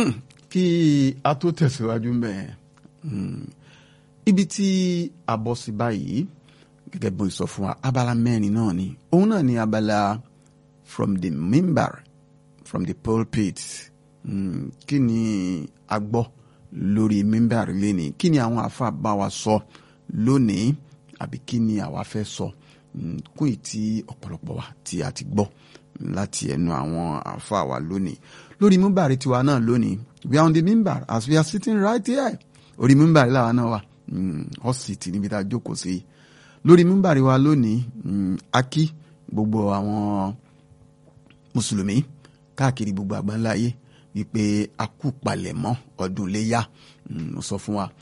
kí a tó tẹ̀síwájú mbẹ́ ibi tí a bọ́ sí báyìí gẹ́gẹ́ bí mo sọ fún wa abala mẹ́rin náà ni òun náà ni abala from the mimbar from the pulpit mm, kí ni a gbọ́ lórí mimbar lénìí kí ni àwọn afa bá wa sọ lónìí àbí kí ni àwa fẹ́ sọ kún ìtí ọ̀pọ̀lọpọ̀ wa tí a ti gbọ́ láti ẹnu àwọn afa wa lónìí lórí mimbar tiwa náà lónìí we are on the mimbar as we are sitting right here orí mimbar làwa náà wà ọ̀sìtì níbi tá a jókòó sí lórí mímbàrí wa lónìí a kí gbogbo àwọn mùsùlùmí káàkiri gbogbo àgbáńlá ayé wípé a kú palẹ̀mọ́ ọdún léyà mo sọ fún wa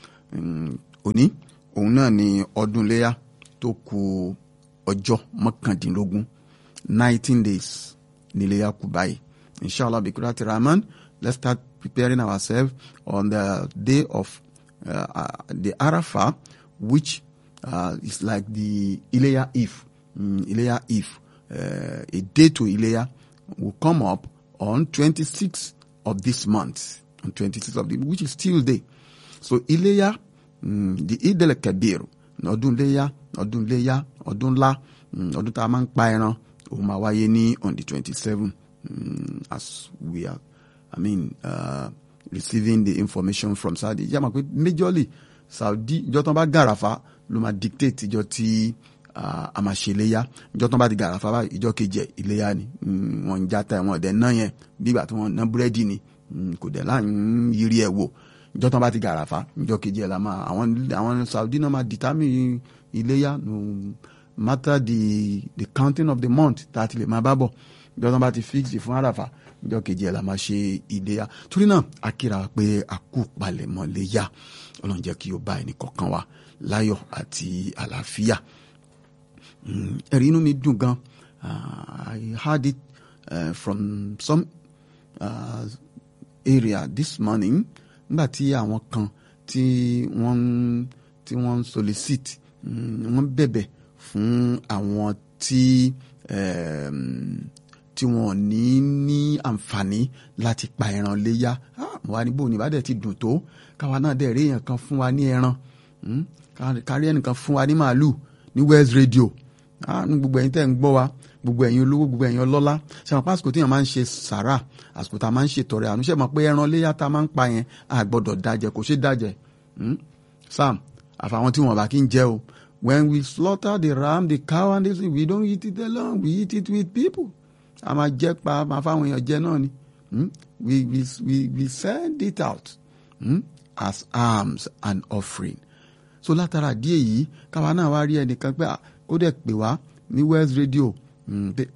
òní òun náà ni ọdún léyà tó kù ọjọ́ mọ́kàndínlógún nineteen days ní léyà kù báyìí inshallah bikurati rahman let's start preparing ourselves on the day of uh, uh, the arafah which uh, is like the Ileya Eve. Mm, Ileya Eve. Uh, a day to Ileya will come up on 26th of this month. On 26th of the which is Tuesday. So Ileya, mm, the Eid al-Kabir, ọdún Ileya, ọdún Ileya, ọdún ńlá, ọdún tá a máa ń pa ẹran, ó máa wáyé ní on the 27 mm, as we are, I mean, uh, receiving the information from Saudi. Yàrá pé majorly Saudi ìjọ tán bá gàràfà ló máa dictate ìjọ tí a máa ṣe iléyà ìjọ tán bá di gàràfà báyìí ìjọ kejì ẹ iléyà ni wọn ń játa wọn ọdẹ náà yẹn bí ìgbà tí wọn ná búrẹ́dì ni kò dẹ̀ láà ń yiri ẹ̀ wò ìjọ tán bá ti gàràfà ìjọ kejì ẹ la máa àwọn àwọn Saudi náà máa determine iléyà no matter the the counting of the month tá a ti lè máa bá bọ̀ ìjọ tán bá ti fix fún àràfà ìjọ kejì ẹ la máa ṣe iléyà torí náà a kíra pé a kú palẹ̀mọ́ léyà ọlọ́run jẹ́ kí o bá ẹnì kọ̀ọ̀kan wa láyọ̀ àti àlàáfíà ẹ̀rí inú mi dùn gan I heard it uh, from some uh, area this morning nígbà tí àwọn kan tí wọ́n tí wọ́n solicit wọ́n bẹ̀bẹ̀ fún àwọn tí tí wọ́n ní ní àǹfààní láti pa ẹran léyà wà níbo ní ìbádẹ́ ti dùn tó káwa náà dẹ̀ rí èèyàn kan fún wa ní ẹran kárí ẹnìkan fún wa ní màálù ní West Radio ní gbogbo ẹ̀yin tẹ́ ń gbọ́ wa gbogbo ẹ̀yin olówó gbogbo ẹ̀yin ọlọ́lá ṣe mọ̀ pé àsìkò tí yẹn máa ń ṣe sàrà àsìkò tá a máa ń ṣe tọrẹ àánú ṣe mọ̀ pé ẹran léyà tá a máa ń pa yẹn a gbọ́dọ̀ dájẹ kò ṣe dájẹ sam àfàwọn tí wọn bá kí ń jẹ o when we slaughter the ram the cow and this we don't eat it alone we eat it with people a máa jẹ pa a máa fáwọn èèyàn jẹ náà ni we we we we send it out hmm? as alms and offering so látara díẹ̀ yìí káwa náà wá rí ẹnìkan pé ó dẹ̀ pè wá ní West Radio pé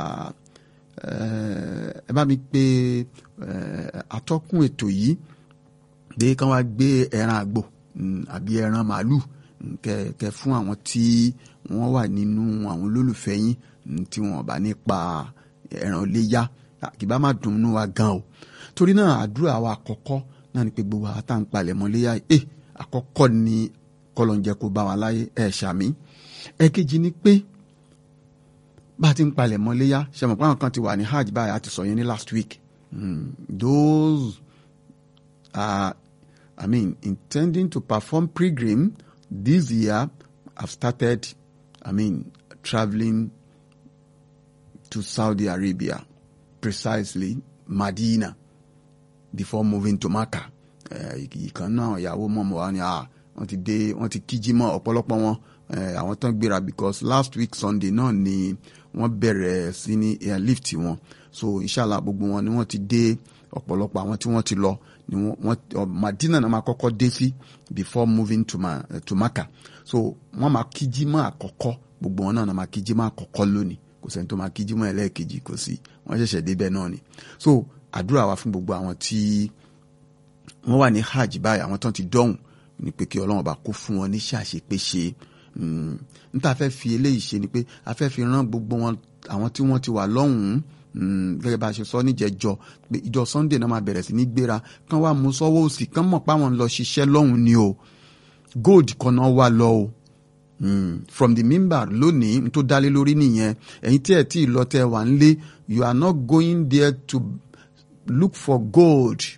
ẹ bá mi pe atọ́kùn ètò yìí pé kán wá gbé ẹran àgbò àbí ẹran màálù kẹ fún àwọn tí wọ́n wà nínú àwọn olólùfẹ́ yín tí wọ́n bá nípa ẹran léyà kì bá má dùn ún wa gan o torí náà àdúrà wa àkọ́kọ́ náà ni pé gbogbo àwọn tá à ń palẹ̀ mọ́ léyà ẹ àkọ́kọ́ ni kọlọ̀njẹ kó bá wa láyé ẹ ṣàmì ẹ̀kejì ni pé bá a ti ń palẹ̀ mọ́ léyà ṣe mọ̀ pé àwọn kan ti wà ní hajj báyìí a ti sọ yẹn ní last week mm. those are I mean intending to perform pilgrim this year have started I mean travelling to Saudi Arabia precisely Medina before moving to Makkah ìkan náà ìyàwó mọ̀mọ́ wa ni wọ́n ti dé wọ́n ti kíjí mọ́ ọ̀pọ̀lọpọ̀ wọn àwọn tán gbéra because last week Sunday náà ni wọ́n bẹ̀rẹ̀ sí ní airlift wọn so inshallah gbogbo wọn ni wọ́n ti dé ọ̀pọ̀lọpọ̀ àwọn tí wọ́n ti lọ ni wọ́n Madina náà máa kọ́kọ́ dé sí before moving to, ma, uh, to Makkah so wọ́n máa kíjí mọ́ àkọ́kọ́ gbogbo wọn náà máa kíjí mọ́ àkọ́kọ́ lónìí kò sẹ́ni tó máa kíjí mọ́ ẹlẹ́ẹ̀kejì kò sí wọ́n ṣẹ̀ṣẹ̀ débẹ̀ náà ni so àdúrà wa fún gbogbo àwọn tí wọ́n wà ní hajj báyìí àwọn tán ti dọ́hùn ní pé kí ọlọ́run bá kó fún wọn ní ṣàṣepéṣe n ta fẹ́ fi eléyìí ṣe ni pé a fẹ́ fi rán gbogbo wọn àwọn tí wọ́n ti wà lọ́hùn-ún gẹ́gẹ́ bá a ṣe sọ níjẹ̀jọ pé ìjọ sunday náà máa bẹ̀rẹ̀ sí ní gbéra kán wá mú sọ́wọ́ òsì kán mọ̀ pé àwọn ń lọ ṣiṣẹ́ lọ́hùn ni o gold kan náà wà lọ o mm. from the mimbar lónìí n tó dálé lórí nìyẹn ẹ̀yin tí ẹ̀ tí ì lọ tẹ́ wà ń lé you are not going there to look for gold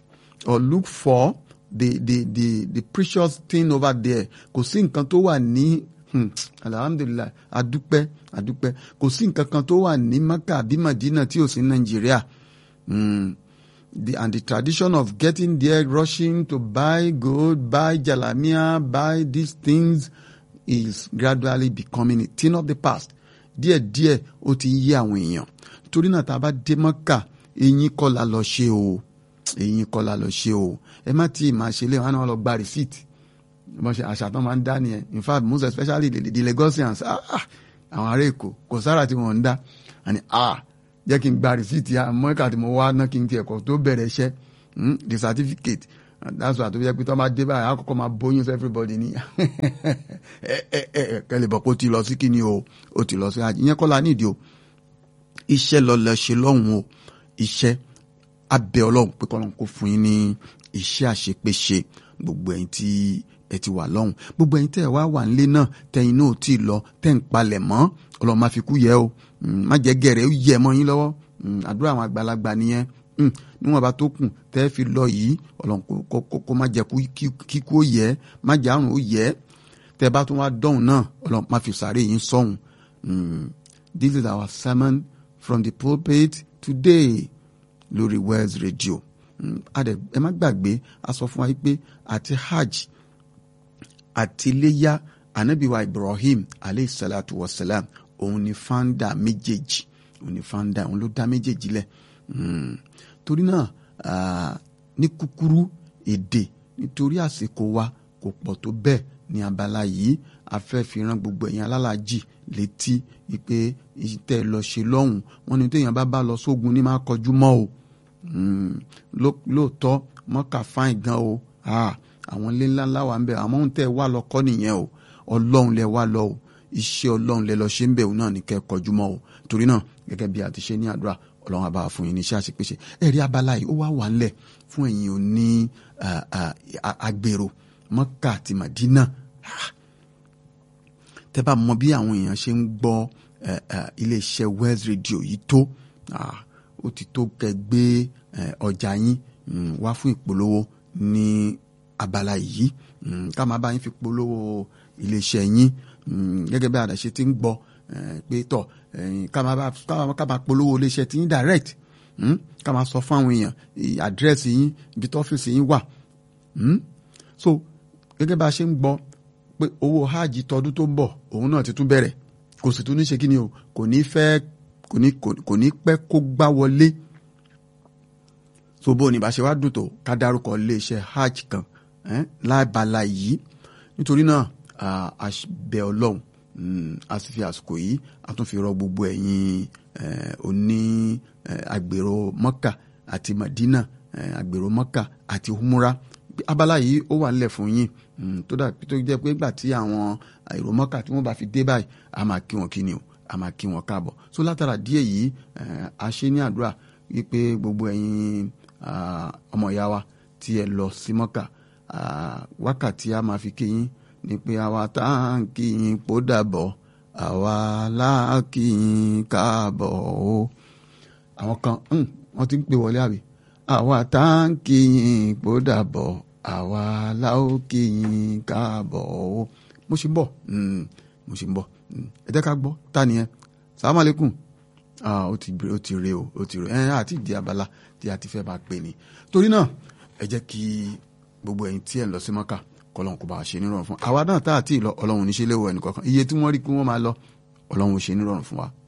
or look for the the the the precious thing over there kò sí nǹkan tó wà ní hmm, alhamdulilayi adúpẹ́ adúpẹ́ kò sí nǹkan kan tó wà ní maka àbí madina tí ò sí nàìjíríà hmm, the and the tradition of getting there rushing to buy gold buy jalamiya buy these things is gradually becoming a thing of the past díẹ̀díẹ̀ ó ti ń yé àwọn èèyàn torí náà tá a bá dé mọ́kà eyín kọ́ la lọ ṣe o eyín kọ́ la lọ ṣe o ẹ má tí ì máa ṣe lé wọn náà lọ gba receipt wọ́n ṣe àṣà tó máa ń dá nìyẹn in fact most especially the, the Lagosians ah, ah, àwọn ará èkó kò sára tí wọ́n ń dá àní ah jẹ́ kí n gba receipt ya mọ́ẹ́kà tí mo wá ná kí n ti ẹ̀kọ́ tó bẹ̀rẹ̀ iṣẹ́ hmm, the certificate that's why tó fi jẹ́ pé tó máa dé báyìí àkọ́kọ́ máa bóyún sí everybody ní ẹ ẹ ẹ kẹlẹ̀ bọ̀ pé ó ti lọ sí kíni o ó ti lọ sí àjì ìyẹn kọ́ la nídìí o iṣẹ́ lọ́lọ́ ṣe lọ́hùn o iṣẹ́ abẹ ọlọ́run pé kọ́lọ́run kó fún yín ní iṣẹ́ àṣepéṣe gbogbo ẹ̀yin tí ẹ ti wà lọ́hùn gbogbo ẹ̀yin tẹ́ ẹ wá wà nílé náà tẹ́yin náà ò tí ì lọ tẹ́ ń palẹ̀ mọ́ ọlọ́run má fi kú yẹ o má jẹ́ gẹ̀rẹ́ ó yẹ mọ́ yín lọ́wọ́ àdúrà àwọn àgbàlagbà nìyẹn níwọ̀n bá tó kù tẹ́ fi lọ yìí ọlọ́run kó má jẹ́ kíkú ó yẹ má jẹ́ àrùn ó yẹ tẹ́ bá tún wá dọ̀hùn náà ọlọ́run má fi sàárè yín sọ̀hún this is our sermon from the pulpit today lórí Wells Radio ẹ má gbàgbé a sọ fún wa pé àti hajj àti iléyà anabiwa Ibrahim aleyhi salatu wa salam òun ni founder méjèèjì òun ni founder òun ló dá méjèèjì lẹ̀ torí náà ní kúkúrú èdè nítorí àsìkò wa kò pọ̀ tó bẹ́ẹ̀ ní abala yìí a fẹ́ fi rán gbogbo ẹ̀yin alálàájì létí wípé tẹ́ ẹ lọ ṣe lọ́hùn wọn ni téèyàn bá bá lọ sógun ní máa kọjú mọ́ o lóòótọ́ mọ́kà fáìn gan o àwọn ilé ńlá ńlá wà ń bẹ àmọ́ ohun tẹ́ ẹ wá lọ kọ́ nìyẹn o ọlọ́run lẹ wá lọ o iṣẹ́ ọlọ́run lẹ lọ ṣe ń bẹ̀ òun náà ní kẹ́ ẹ kọjú mọ́ o torí náà gẹ́gẹ́ bí a ti ṣe ní àdúrà ọlọ́run àbá fún yín ní iṣẹ́ àṣepéṣe ẹ̀rí abala yìí ó wá wà ńlẹ̀ fún ẹ̀yin òní agbèrò mọ́kà àti màdínà tẹ́ bá mọ bí àwọn èèyàn ṣe ń gbọ́ iléeṣẹ́ Wells Radio yìí tó ó ti tó kẹ́ gbé ọjà yín wá fún ìpolówó ní abala yìí ká máa bá yín fi polówó iléeṣẹ́ yín gẹ́gẹ́ bí àdàṣe ti ń gbọ́ pé tọ̀ ká máa polówó iléeṣẹ́ tí yín direct ká máa sọ fún àwọn èèyàn àdírẹ́sì yín ibi tó ọ́fíìsì yín wà so gẹ́gẹ́ bá a ṣe ń gbọ́ pé owó hajj tọdún tó ń bọ̀ òun náà ti tún bẹ̀rẹ̀ kò sì tún ní ṣe kí ni o kò ní fẹ́ kò ní kò ní pẹ́ kó gbá wọlé so bó ni bá ṣe wá dùn tó ká dárúkọ iléeṣẹ́ hajj kan lábala yìí nítorí náà a bẹ̀ ọlọ́run a sì fi àsìkò yìí a tún fi rọ gbogbo ẹ̀yin oní agbèrò mọ́kà àti madina agbèrò mọ́kà àti humura abala yìí ó wà nílẹ̀ fún yín tó dà tó jẹ́ pé nígbà tí àwọn èrò mọ́kà tí wọ́n bá fi dé báyìí a máa kí wọn kí ni o a máa kí wọn káàbọ̀ so látara díẹ̀ yìí a ṣe ní àdúrà wípé gbogbo ẹ̀yin ọmọ ìyá wa tí ẹ lọ sí mọ́kà wákàtí a máa fi kí yín ni pé àwa tá à ń kí yín pó dàbọ̀ àwa láà kí yín káàbọ̀ o àwọn kan wọ́n ti ń pè wọlé àbí àwa tá à ń kí yín pó dàbọ̀ àwa láò kí yín káàbọ̀ o mo ṣe ń bọ̀ mo ṣe ń bọ̀ ẹ jẹ́ ká gbọ́ ta ni ẹ salamu aleykum ó ti ó ti re o ó ti re ẹ àti ìdí abala tí a ti fẹ́ bá pè ní torí náà ẹ jẹ́ kí gbogbo ẹ̀yin tí ẹ̀ ń lọ sí mọ́kà kọ́lọ́hún kó bá a ṣe nírọ̀rùn fún àwa náà tá àti ìlọ ọlọ́run oníṣẹ́ léwọ̀ ẹnì kọ̀ọ̀kan iye tí wọ́n rí kí wọ́n máa lọ ọlọ́run ò ṣe nírọ̀rùn fún wa